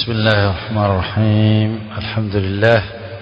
بسم الله الرحمن الرحيم الحمد لله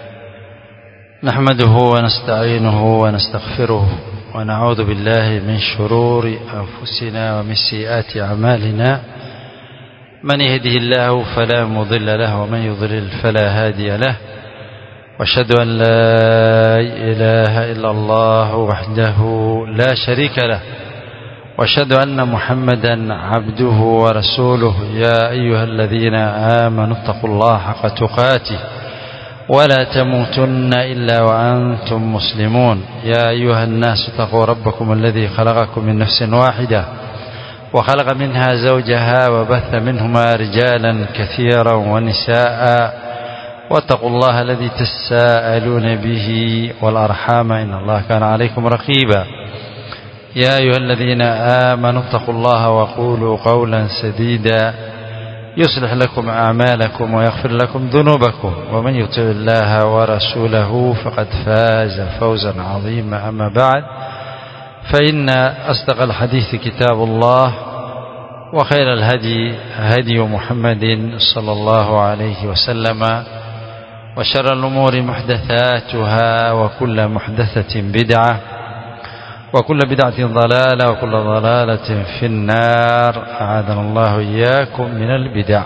نحمده ونستعينه ونستغفره ونعوذ بالله من شرور أنفسنا ومن سيئات أعمالنا من يهده الله فلا مضل له ومن يضلل فلا هادي له واشهد أن لا إله إلا الله وحده لا شريك له واشهد أن محمدا عبده ورسوله يا أيها الذين آمنوا اتقوا الله حق تقاته ولا تموتن إلا وأنتم مسلمون يا أيها الناس اتقوا ربكم الذي خلقكم من نفس واحدة وخلق منها زوجها وبث منهما رجالا كثيرا ونساء واتقوا الله الذي تساءلون به والأرحام إن الله كان عليكم رقيبا يا أيها الذين آمنوا اتقوا الله وقولوا قولا سديدا يصلح لكم أعمالكم ويغفر لكم ذنوبكم ومن يطع الله ورسوله فقد فاز فوزا عظيما أما بعد فإن أصدق الحديث كتاب الله وخير الهدي هدي محمد صلى الله عليه وسلم وشر الأمور محدثاتها وكل محدثة بدعة وكل بدعة ضلالة وكل ضلالة في النار أعاذنا الله إياكم من البدع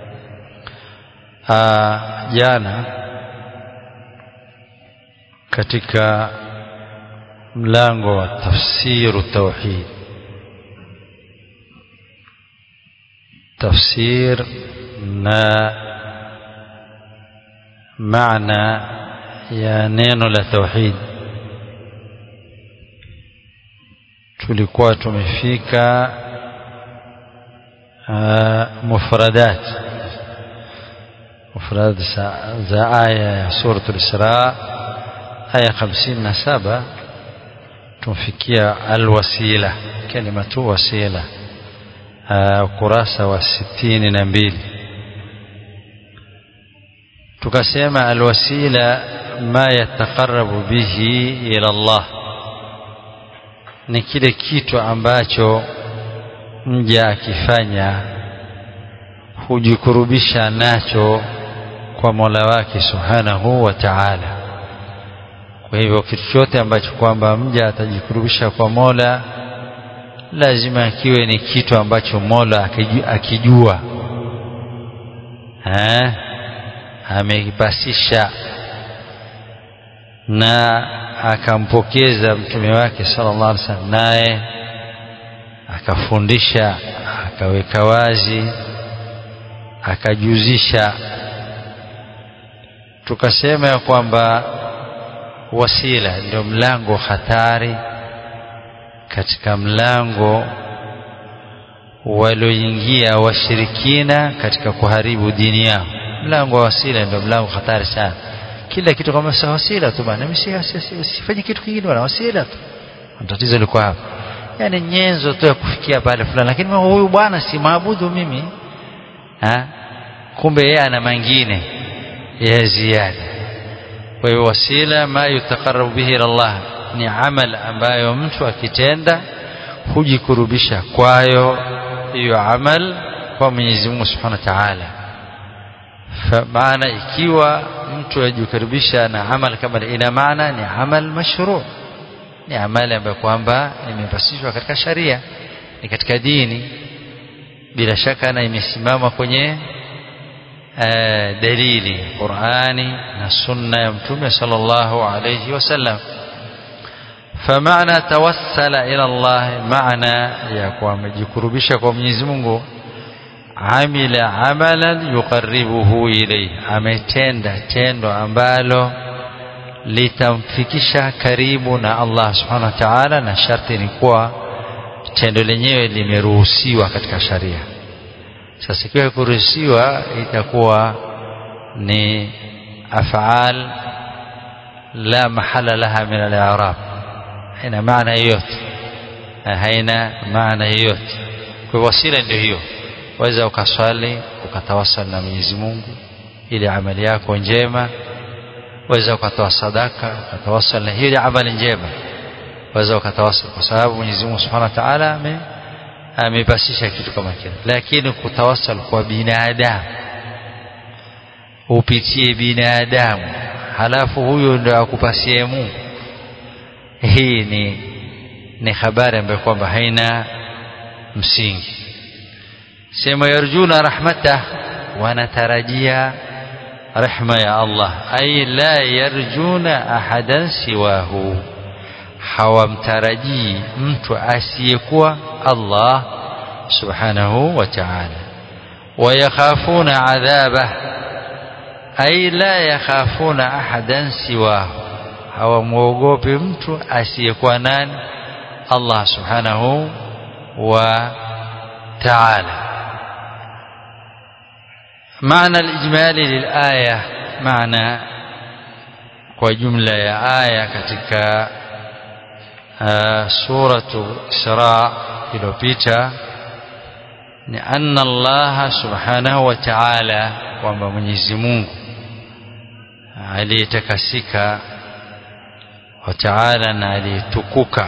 jana katika mlango wa tafsiru tauhid tafsir na maana ya neno la tauhid tulikuwa tumefika uh, mufradat mufradat za aya ya suratul Isra aya 57 tumfikia alwasila kalimatu wasila ukurasa wa sitini na mbili tukasema alwasila ma yataqarrabu bihi ila Allah ni kile kitu ambacho mja akifanya hujikurubisha nacho kwa Mola wake Subhanahu wa Ta'ala. Kwa hivyo kitu chote ambacho kwamba mja atajikurubisha kwa Mola lazima kiwe ni kitu ambacho Mola akijua eh amekipasisha na akampokeza mtume wake sallallahu alaihi wasallam naye akafundisha akaweka wazi akajuzisha tukasema ya kwamba wasila ndio mlango hatari katika mlango walioingia washirikina katika kuharibu dini yao mlango wa wasila ndio mlango hatari sana kila kitu kama si wasila tu bana mimi sifanye kitu kingine wala wasila tu tatizo liko hapa yani nyenzo tu ya kufikia pale fulani lakini huyu bwana si maabudu mimi ha kumbe yeye ana mengine ya ziada kwa hiyo wasila ma yutaqarrabu bihi ila Allah ni amal ambayo mtu akitenda hujikurubisha kwayo hiyo amal kwa Mwenyezi Mungu Subhanahu wa Ta'ala maana ikiwa mtu ajikaribisha na amal kama ina maana ni amal mashru ni amali ambayo kwamba imepasishwa katika sharia ni katika dini bila shaka na imesimama kwenye uh, dalili Qur'ani na sunna ya mtume sallallahu alayhi wasallam فمعنى توسل إلى الله معنى ya kujikurubisha kwa Mwenyezi Mungu amila amalan yuqarribuhu ilayhi ametenda tendo ambalo litamfikisha karibu na Allah subhanahu wa ta'ala na sharti ni kuwa tendo lenyewe limeruhusiwa katika sharia sasa ikiwa kuruhusiwa itakuwa ni af'al la mahala laha min al-i'rab haina maana yoyote haina maana yoyote kwa wasila ndio hiyo waweza ukaswali ukatawasal na Mwenyezi Mungu ili amali yako njema waweza ukatoa sadaka ukatawasal na hiyo amali njema waweza ukatawasal kwa sababu Mwenyezi Mungu Subhanahu wa Ta'ala ame amepasisha kitu kama kile lakini kutawasal kwa binadamu upitie binadamu halafu huyo ndio akupasie Mungu hii ni ni habari ambayo kwamba haina msingi sema yarjuna rahmatah wanatarajia rehma ya Allah ay la yarjuna ahadan siwahu hawamtarajii mtu asiyekuwa Allah subhanahu wa ta'ala wayakhafuna adhabah ay la yakhafuna ahadan siwahu hawamwogopi mtu asiyekuwa nani Allah subhanahu wa ta'ala معنى الإجمالي للآية معنى وجملة يا آية katika سورة إسراء iliyopita ni anna Allah subhanahu wa ta'ala kwamba Mwenyezi Mungu aliyetakasika wa ta'ala na aliyetukuka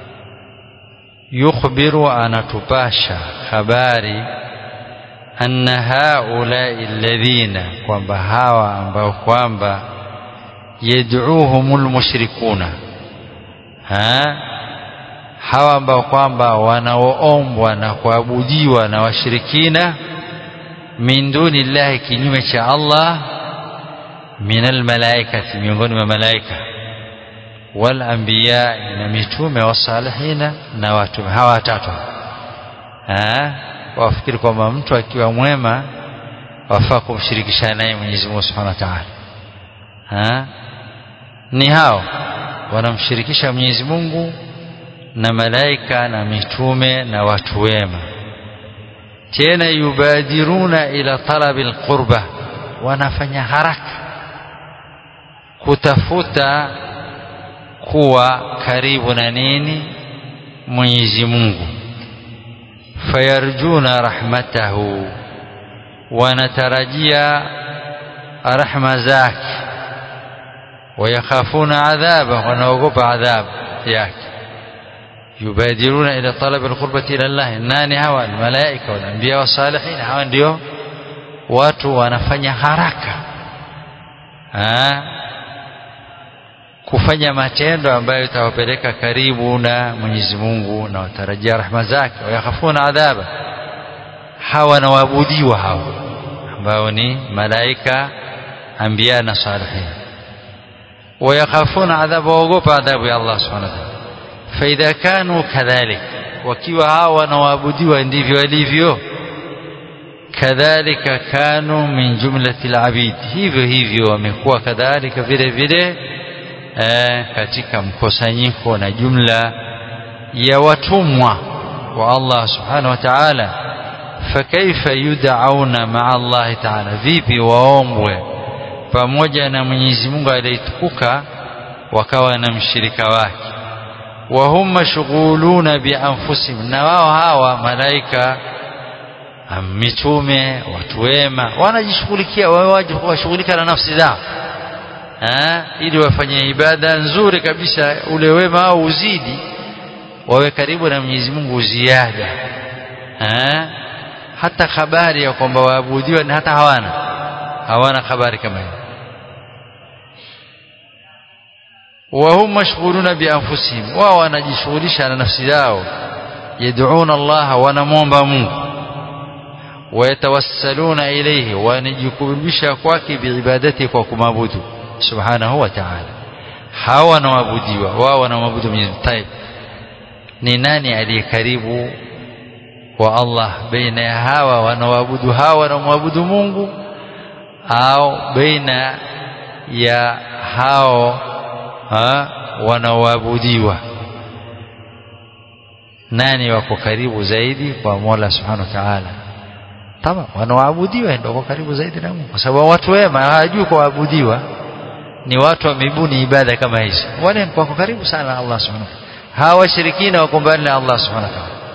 yukhbiru anatupasha habari anna haulai alladhina kwamba hawa ambao kwamba yad'uhumul mushrikuna ha hawa ambao kwamba wanaoombwa na kuabudiwa na washirikina min duni llahi kinyume cha Allah min almalaikati miongoni mwa malaika wal anbiya na mitume wasalihina na watu hawa watatu wafikiri kwamba mtu akiwa mwema wafaa kumshirikisha naye Mwenyezi Mungu Subhanahu wa Ta'ala ni hao wanamshirikisha Mwenyezi Mungu na malaika na mitume na watu wema tena yubadiruna ila talabi alqurba wanafanya haraka kutafuta kuwa karibu na nini Mwenyezi Mungu fayarjuna rahmatahu wanatarajia rahma zake wayakhafuna adhaba wanaogopa adhabu yake يبادرون إلى طلب القربة إلى الله nani hawa الملائكة والأنبياء والصالحين hawa ndio watu wanafanya haraka ha? kufanya matendo ambayo itawapeleka karibu na Mwenyezi Mungu na watarajia rahma zake wayakhafuna adhaba hawa na waabudiwa hawa ambao ni malaika anbiya na salihin wayakhafuna adhaba waogopa adhabu ya Allah subhanahu wa ta'ala فإذا كانوا كذلك wakiwa hawa wanaoabudiwa ndivyo walivyo kadhalika kanu min jumlati alabid hivyo hivyo wamekuwa kadhalika vile vile eh, katika mkusanyiko na jumla ya watumwa wa Allah subhanahu wa ta'ala fakaifa yud'auna ma'a Allah ta'ala vipi waombwe pamoja na Mwenyezi Mungu aliyetukuka wakawa na mshirika wake وهم مشغولون بأنفسهم na wao hawa malaika mitume watu wema wanajishughulikia washughulika na nafsi zao ili wafanye ibada nzuri kabisa ule wema au uzidi wawe karibu na Mwenyezi Mungu ziada hata habari ya kwamba waabudiwa ni hata hawana hawana habari kama hiyo وهم مشغولون بأنفسهم wao wanajishughulisha na nafsi zao yad'una Allah wanamwomba Mungu wayatawassaluna ilayhi wanajikurubisha kwake biibadati kwa kumabudu subhanahu wa ta'ala hawa wanaabudiwa wao wanamwabudu Mwenyezi Mungu ni nani aliye karibu wa Allah baina ya hawa wanaoabudu hawa wanaomwabudu Mungu au baina ya hao wanaoabudiwa nani wako karibu zaidi kwa Mola Subhanahu wa Ta'ala tama wanaoabudiwa ndio wako karibu zaidi na Mungu kwa sababu watu wema hawajui kuabudiwa ni watu wamebuni ibada kama hizi wale wako karibu sana na Allah Subhanahu wa Ta'ala hawa washirikina wako mbali na Allah Subhanahu wa Ta'ala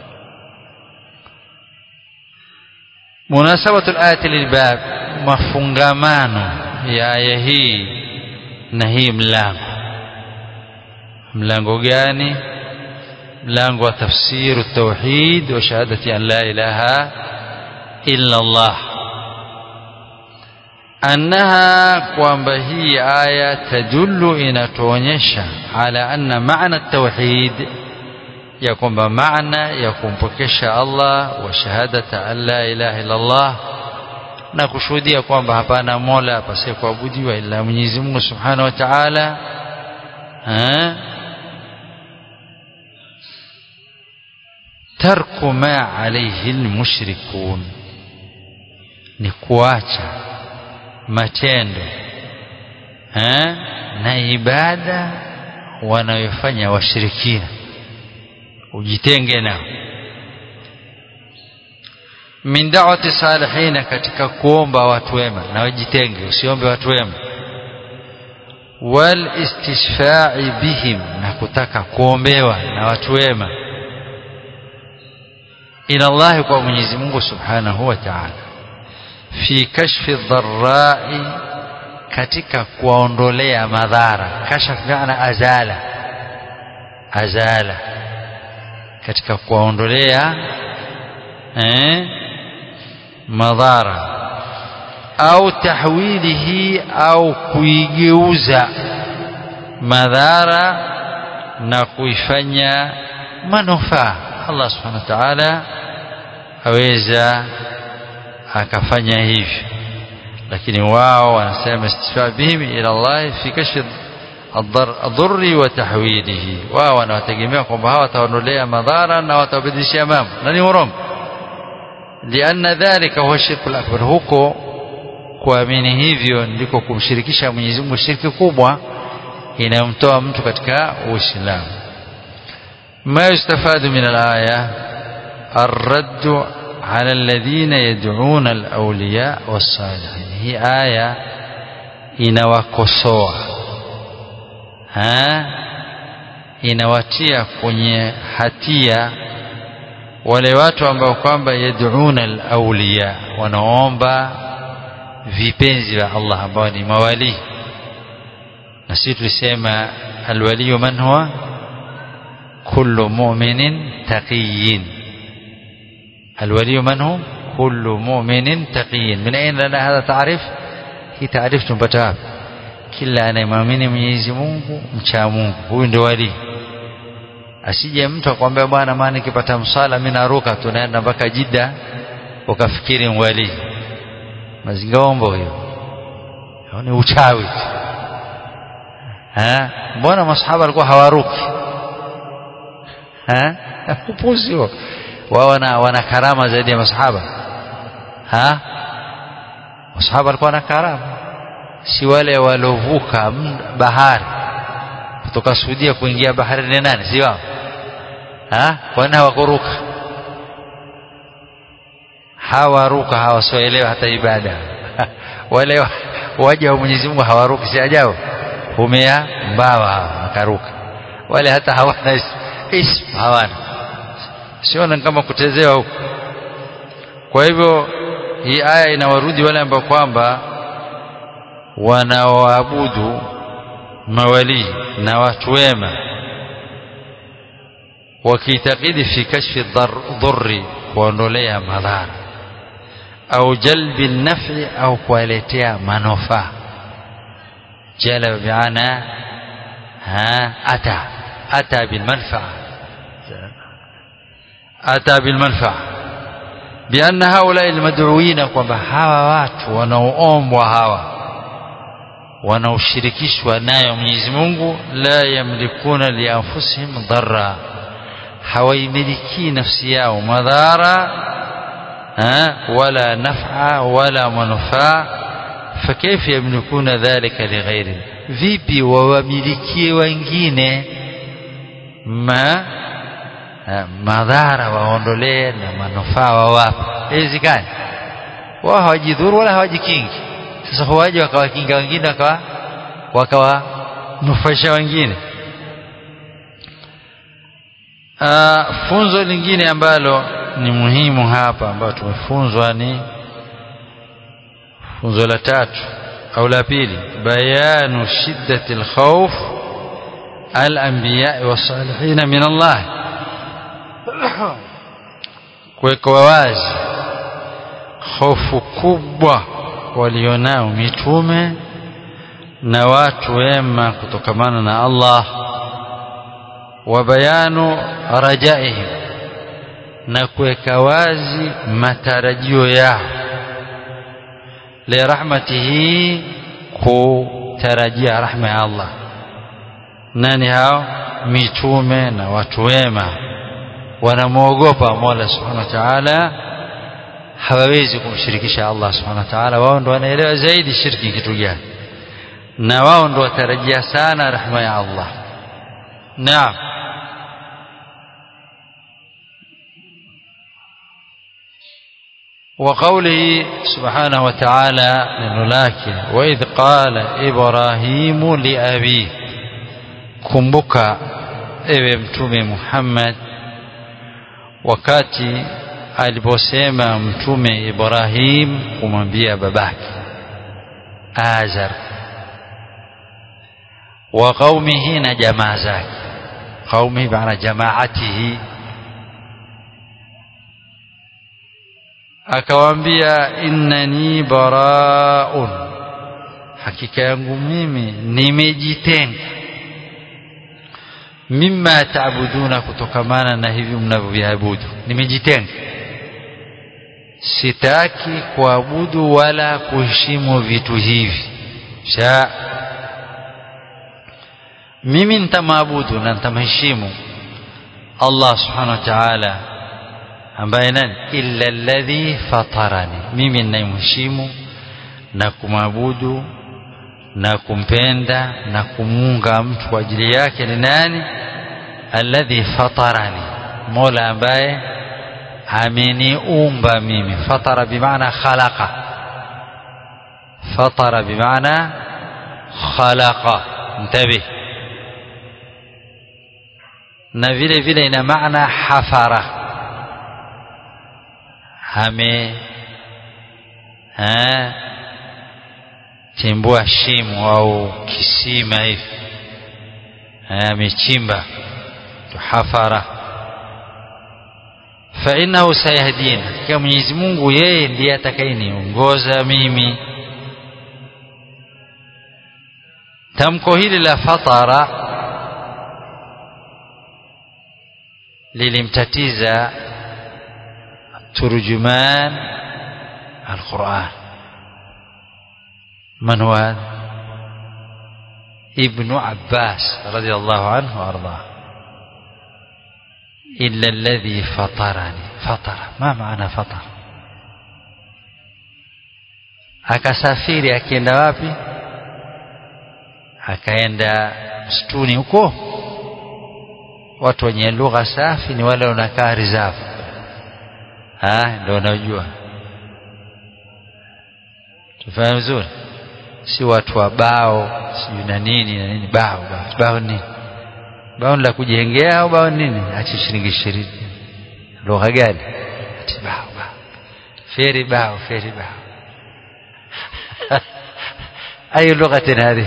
munasabatu al-ayati lilbab mafungamano ya aya hii na hii mlango mlango gani mlango wa tafsiru tauhid wa shahadati an la ilaha illa Allah annaha kwamba hii aya tadullu inatuonyesha ala anna maana tauhid ya kwamba maana ya kumpokesha Allah wa shahadata an la ilaha illa Allah na kushuhudia kwamba hapana mola apasaye kuabudiwa ila Mwenyezi Mungu Subhanahu wa Ta'ala tarku ma alayhi almushrikun ni kuacha matendo ha? na ibada wanayofanya washirikina ujitenge nao min da'wati salihina katika kuomba watu wema na wajitenge usiombe watu wema wal istishfa'i bihim na kutaka kuombewa na watu wema ila Allah kwa Mwenyezi Mungu Subhanahu wa Ta'ala fi kashfi dharra'i katika kuondolea madhara kashaf maana azala azala katika kuondolea eh madhara au tahwilihi au kuigeuza madhara na kuifanya manufaa Allah subhanahu wa ta'ala aweza akafanya hivyo lakini wao wanasema istifaa bihim ila Allah fi kashf adhurri wa tahwilihi wao wanawategemea kwamba hawa wataondolea madhara na watabadilishia mambo na ni haramu lianna dhalika huwa shirku akbar huko kuamini hivyo ndiko kumshirikisha Mwenyezi Mungu shirki kubwa inayomtoa mtu katika Uislamu ما يستفاد من الآية الرد على الذين يدعون الأولياء والصالحين هي آية inawakosoa ha inawatia kwenye hatia wale watu ambao kwamba yad'una al-awliya wanaomba vipenzi vya Allah ambao ni mawali na sisi tulisema alwali man huwa kullu mu'minin taqiyyin الولي من هو كل مؤمن تقي من أين لنا هذا تعريف هي تعريف تنبتها kila anayemwamini Mwenyezi Mungu mcha Mungu huyu ndio wali asije mtu akwambia bwana maana nikipata msala mimi naruka tunaenda mpaka Jidda ukafikiri wali mazingombo hiyo ni uchawi ha mbona masahaba walikuwa hawaruki ha upuzi huo wao wana, wana karama zaidi ya masahaba ha masahaba walikuwa na karama si wale walovuka bahari kutoka Saudia kuingia bahari ni nani si wao ha kwani hawakuruka hawaruka hawasoelewa hata ibada wale waja wa Mwenyezi Mungu hawaruki si ajabu humea mbawa wakaruka wale hata hawana ism hawana siona kama kutezewa huko kwa hivyo hii aya inawarudi wale ambao kwamba wanaoabudu mawali na watu wema wakiitakidi fi kashfi dhurri kuondolea madhara au jalbi nafi au kuwaletea manufaa jalaba biana ha ata ata bilmanfaa ata bilmanfaa بأن هؤلاء المدعوين kwamba hawa watu wanaoombwa hawa wanaoshirikishwa nayo Mwenyezi Mungu la yamlikuna lianfusihim dharra hawaimiliki nafsi yao madhara wala naf'a wala manufaa فكيف يملكون ذلك لغيره vipi wawamilikie wengine ma madhara waondolee na manufaa wawape haiwezekani wao hawajidhuru wala hawajikingi sasa huwaje wakawakinga wengine wakawa wakawanufaisha wengine Aa, funzo lingine ambalo ni muhimu hapa ambalo tumefunzwa ni funzo la tatu au la pili bayanu shiddati alkhawf al-anbiya was-salihin min Allah kuweka wazi hofu kubwa walionao mitume na watu wema kutokamana na Allah wa bayanu rajaihim na kuweka wazi matarajio yao li rahmatihi kutarajia rahma ya Allah nani hao mitume na watu wema wanamwogopa Mola Subhanahu wa Ta'ala hawawezi kumshirikisha Allah Subhanahu wa Ta'ala wao ndo wanaelewa zaidi shirki kitu gani na wao ndo watarajia sana rahma ya Allah naam وقوله سبحانه وتعالى لنلاك وإذ قال إبراهيم لأبيه kumbuka ewe mtume Muhammad wakati aliposema mtume Ibrahim kumwambia babake Azar wa qaumihi na jamaa zake qaumihi maana jamaatihi akawaambia innani baraun hakika yangu mimi nimejitenga mimma taabuduna kutokamana na hivi mnavyoviabudu nimejitenga sitaki kuabudu wala kuheshimu vitu hivi sha mimi nitamwabudu na nitamheshimu Allah subhanahu wa ta'ala ambaye nani illa alladhi fatarani mimi ninayemheshimu na kumwabudu na kumpenda na kumuunga mtu kwa ajili yake ni nani alladhi fatarani mola ambaye ameniumba mimi fatara bimaana khalaqa fatara bimaana khalaqa mtabih na vile vile ina maana hafara ame ha chimbua shimo au kisima hivi amechimba hafara fa innahu sayahdina kwa Mwenyezi Mungu yeye ndiye atakayeniongoza mimi tamko hili la fatara lilimtatiza turjuman alquran من هو هذا ابن عباس رضي الله عنه وارضاه إلا الذي فطرني فطر ما معنى فطر akasafiri akienda wapi akaenda msituni huko watu wenye lugha safi ni wale wanakaa rizafu ndio unajua tufahamu vizuri si watu wa bao sijui na nini na nini bao bao bao nini bao la kujengea au bao nini achi shilingi ishirini lugha gani ati bao bao feri bao feri bao ayo lugha tena hadi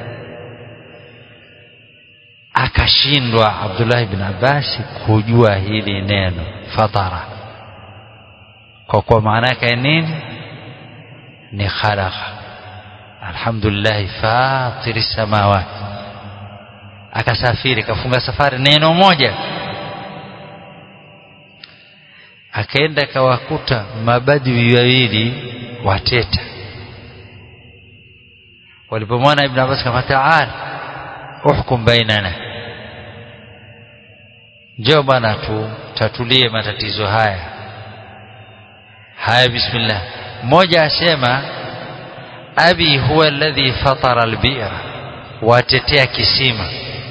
akashindwa Abdullah ibn Abbas kujua hili neno fatara kwa kwa maana yake nini ni khalaqa alhamdulillah fatiri samawati akasafiri kafunga safari neno moja akaenda kawakuta mabadwi wawili wateta walipomwona ibn Abbas kama taal uhkum bainana njoo bwana tu tatulie matatizo haya haya bismillah mmoja asema abi huwa alladhi fatara albira watetea kisima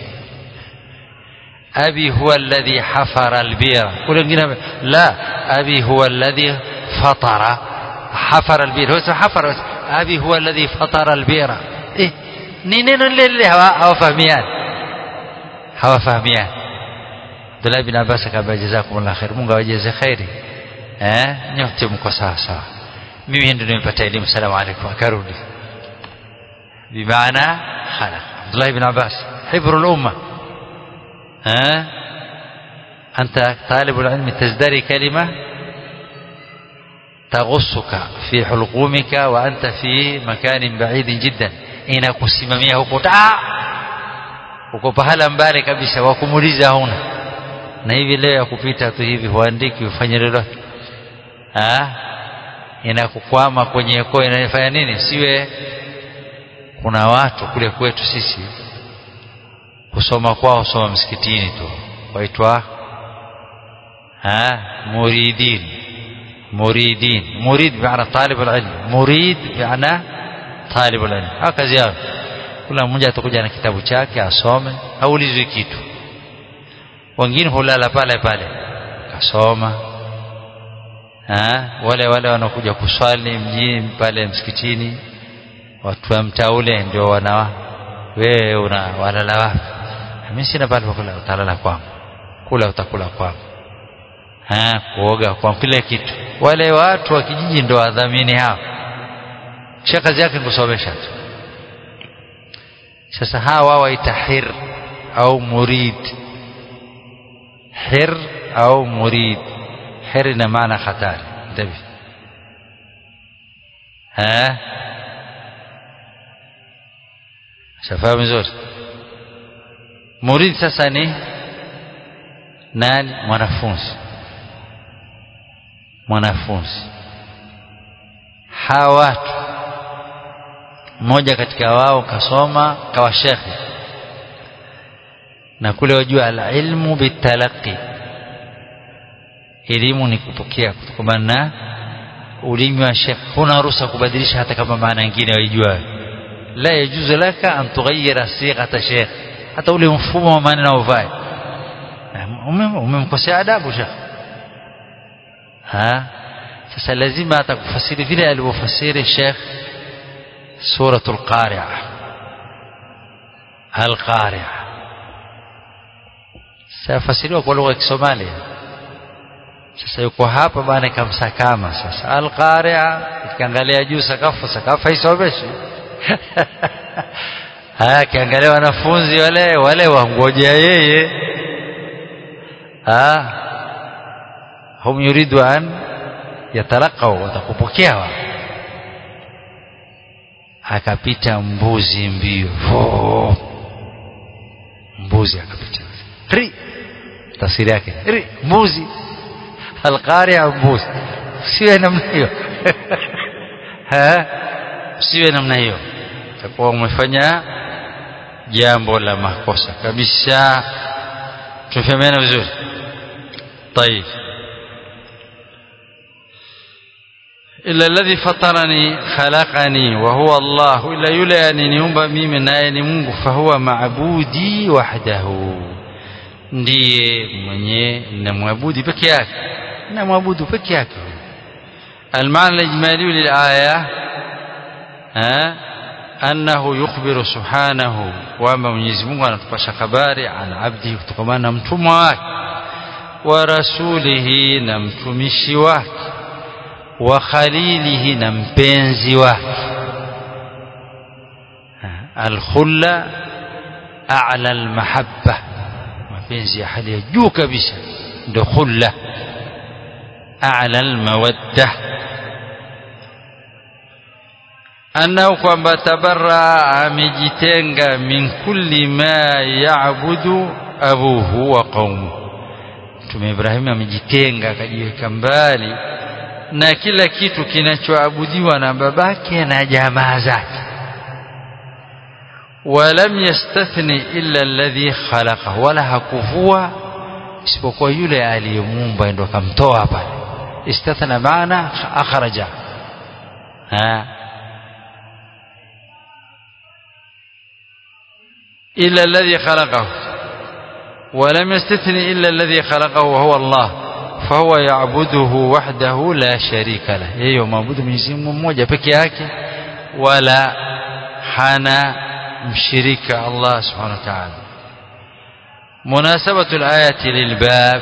abi huwa alladhi hafara albira kule wengine la abi huwa alladhi fatara hafara albira huwa hafara abi huwa alladhi fatara albira eh ni neno lile lile hawafahamiani hawafahamiani Abdullah bin Abbas akaba jazakumullah khair Mungu awajaze khairi eh nyote mko sawa sawa mimi ndio nimepata elimu salamu alaykum akarudi bimaana khalaq Abdullah bin Abbas حبر الأمة ها أنت طالب العلم تزدري كلمة تغصك في حلقومك وأنت في مكان بعيد جدا inakusimamia huko taa uko pahala mbali kabisa wakumuliza huna na hivi leo ya kupita tu hivi huandiki ufanye lolote inakukwama kwenye koo inafanya nini siwe kuna watu kule kwetu sisi kusoma kwao soma msikitini tu waitwa muridin muridin murid bimaana talib alilm murid bimaana talib alilm kazi yao kila mmoja atakuja na kitabu chake asome haulizwi kitu wengine hulala pale pale kasoma ha? wale wale wanakuja kuswali mjini pale msikitini watu wa mtaa ule ndio wana wewe una walala wapi mimi sina pale pa kula utalala kwangu kula utakula kwangu ha kuoga kwa kila kitu wale watu wa kijiji ndio wadhamini hao kisha kazi yake kusomesha tu sasa hawa waita hir au murid hir au murid hir ina maana hatari ntabi ha shafahamu vizuri murid sasa ni nani mwanafunzi mwanafunzi hawa watu mmoja katika wao kasoma kawa shekhe na kule wajua alilmu bitalaqi elimu ni kupokea kutokana na ulimi wa shekhe huna ruhusa kubadilisha hata kama maana nyingine waijua la yajuzu laka an tughayyira sighata shekhe hata ule mfumo wa maneno uvae umemkosea adabu shekhe ha sasa lazima atakufasiri vile alivyofasiri shekh suratul qari'a al-qari'a safasiriwa kwa lugha ya Kisomalia sasa yuko hapa bana kamsakama sasa al-qari'a ukiangalia juu sakafu sakafu haisomeshi haya kiangalia wanafunzi wale wale wangojea yeye ah hum yuridu an yatalaqau watakupokea wao akapita mbuzi mbio mbuzi akapita ri tafsiri yake ri mbuzi alqari'a mbuzi siwe namna hiyo ha siwe namna hiyo takuwa umefanya jambo la makosa kabisa tufahamiana vizuri طيب إلا الذي فطرني خلقني وهو الله إلا يلي أنني mimi naye ni Mungu fahuwa maabudi wahdahu ndiye mwenye namwabudu peke yake namwabudu peke yake المعنى الإجمالي للآية أنه يخبر سبحانه وما Mwenyezi Mungu anatupasha habari an abdi kutokana na mtumwa wake wa rasulihi na mtumishi wake wa khalilihi na mpenzi wake alkhulla a'la almahabba mapenzi ya hali ya juu kabisa ndio khulla a'la almawadda annahu kwamba tabarra amejitenga min kulli ma ya'budu abuhu wa qaumu Mtume Ibrahim amejitenga akajiweka mbali na kila kitu kinachoabudiwa na babake na jamaa zake walam yastathni illa alladhi khalaqa wala hakuvua isipokuwa yule aliyemuumba ndo akamtoa pale istathna maana akhraja ha illa alladhi khalaqahu ولم يستثني إلا الذي خلقه وهو الله فهو يعبده وحده لا شريك له yeye maabudu Mwenyezi Mungu mmoja peke yake wala hana mshirika Allah Subhanahu wa ta'ala munasabatu al-ayati lilbab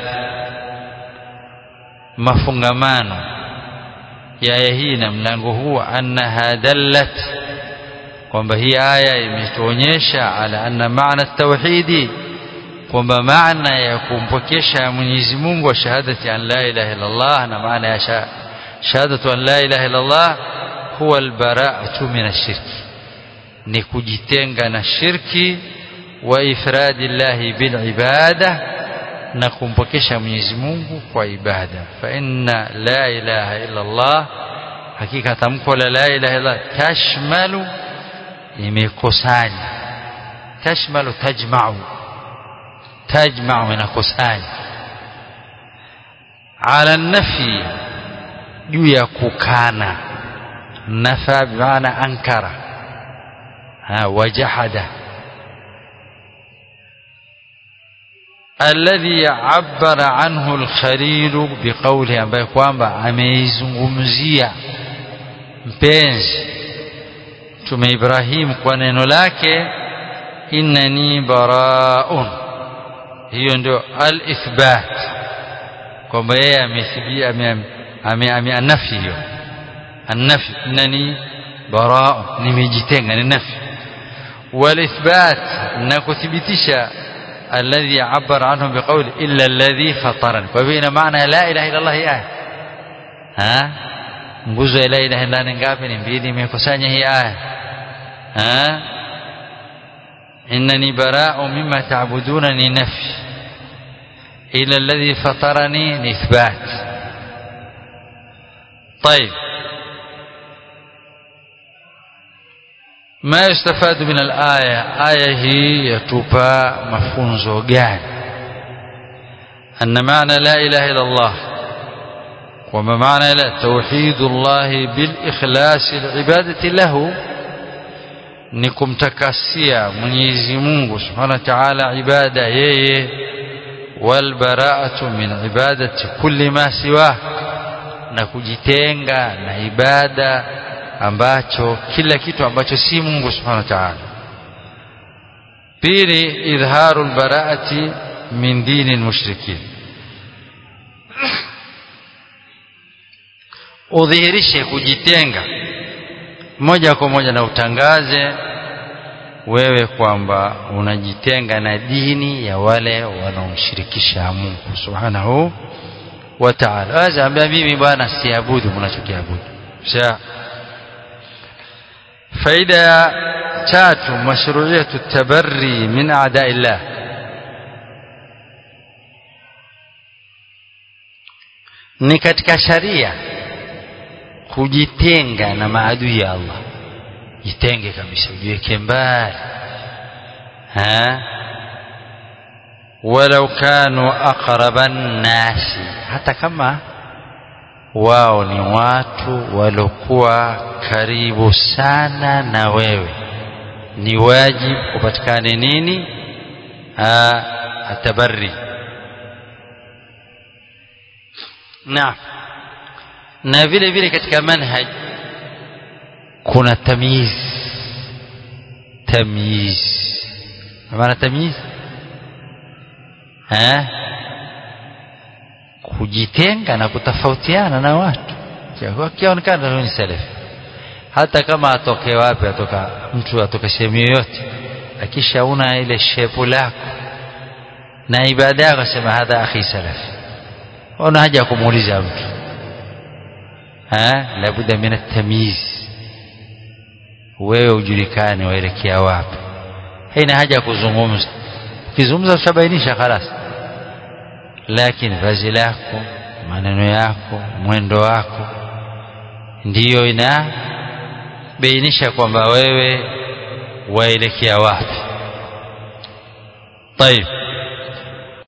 mafungamano ya aya hii na mlango huu annaha dallat kwamba hii aya imetuonyesha ala anna maana at-tauhidi kwamba maana ya kumpokesha Mwenyezi Mungu wa shahadati an la ilaha illa Allah na maana ya shahadatu an la ilaha illa Allah huwa albara'atu min ashirki ni kujitenga na shirki wa ifradi llahi bil ibada na kumpokesha Mwenyezi Mungu kwa ibada fa inna la ilaha illa Allah hakika tamko la la ilaha illa tashmalu imekusanya tashmalu tajma'u tajma'u inakusanya ala nafi juu ya kukana nafa bimaana ankara ha wajahada alladhi abbara anhu al-khalil biqawli ambaye kwamba ameizungumzia mpenzi Mtume Ibrahim kwa neno lake innani baraun hiyo ndio al-ithbat kwamba yeye amethibia ame anafi hiyo anafi innani baraun nimejitenga ni nafi wal-ithbat na kuthibitisha الذي عبر عنه بقول إلا الذي فطرني وبين معنى لا إله إلا الله آية ها nguzo ya la ilaha illa ni ngapi ni mbili imekusanya hii aya ha innani bara'u mimma ta'buduna ni nafi ila alladhi fatarani ni ithbat طيب ما يستفاد من الآية آية هي يتوبى مفونزو gani أن معنى لا إله إلا الله وما معنى لا توحيد الله بالإخلاص العبادة له نكم تكسيا منيزي مungu سبحانه وتعالى عبادة yeye والبراءة من عبادة كل ما سواه na kujitenga na ibada ambacho kila kitu ambacho si Mungu Subhanahu wa Ta'ala pili idharu albaraati min dini almushrikin udhihirishe kujitenga moja kwa moja na utangaze wewe kwamba unajitenga na dini ya wale wanaomshirikisha Mungu Subhanahu wa Ta'ala. Waza ambia mimi bwana siabudu mnachokiabudu. Sawa. faida ya tatu mashru'iyatu tabarri min a'da'illah ni katika sharia kujitenga na maadui ya Allah jitenge kabisa ujiweke mbali ha walau kanu aqraban nasi hata kama wao ni watu walokuwa karibu sana na wewe ni wajibu upatikane nini atabarri na na vile vile katika manhaj kuna tamyiz tamyiz maana tamyiz eh kujitenga na kutofautiana na watu akionekana ni salafi hata kama atoke wapi atoka mtu atoka sehemu yoyote akishauna ile shepu lako na ibada yako sema hadha akhi salafi una haja kumuuliza mtu eh labda min at-tamyiz wewe ujulikane waelekea wapi haina haja ya kuzungumza ukizungumza utabainisha خلاص lakini vazi lako maneno yako mwendo wako ndiyo inabainisha kwamba wewe waelekea wapi طيب